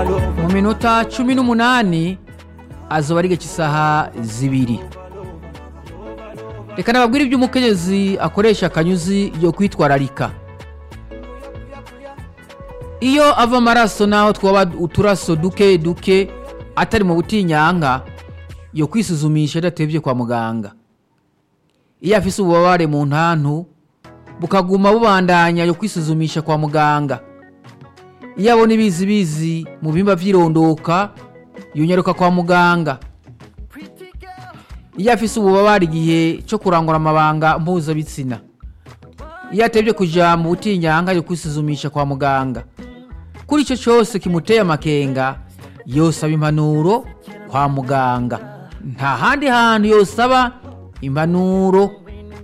mu minota cumi n'umunani azoba ari igice isaha zibiri reka nababwire ibyo umukenyezi akoresha akanyuzi yo kwitwararika iyo ava amaraso naho twaba uturaso duke duke atari mu butinyanka yo kwisuzumisha adatebye kwa muganga iyo afise ububabare mu ntantu bukaguma bubandanya yo kwisuzumisha kwa muganga iyo abona ibizi bizi mu bimba vy'irondoka yonyaruka kwa muganga iyo afise ububabare igihe cyo kurangura amabanga mpuzabitsina iyo atebye kuja mu butinyanka yo kwisuzumisha kwa muganga kuri icyo cyose kimuteye amakenga yosaba impanuro kwa muganga nta handi hantu yosaba impanuro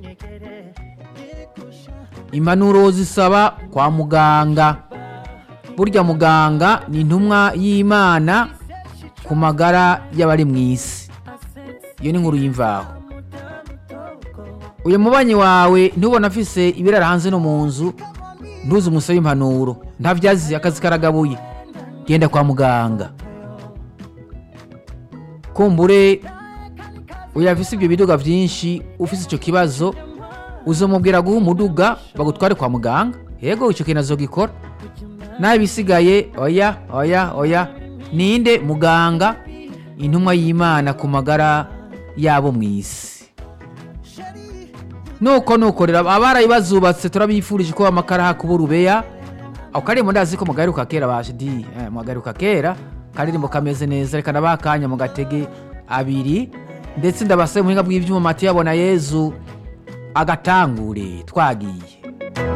impanuro zisaba kwa muganga burya muganga ni intumwa y'imana ku magara y'abari mu isi iyo ni nkuru y'imvaho uyu mubanyi wawe ntubona afise ibirara hanze no mu nzu ntuzi umusabe impanuro ntabyazi akazi karagabuye genda kwa muganga kumbure uyu afise ibyo biduga byinshi ufise icyo kibazo uzamubwira guha umuduga bagutware kwa muganga yego icyo kintu azogikora nawe ibisigaye oya oya oya ninde muganga intumwa y'imana ku magara yabo mu isi nuko nuko rero abarayi bazubatse turabifurije ko amakara hakuba urubeya ako karirimbo ndazi ko mugaheruka kera bashidi eh, mugaheruka kera karirimbo kameze neza reka nabakanya mu gatege abiri ndetse ndabasabe muhinga bw'ivyuma mati yabona yezu agatangure twagiye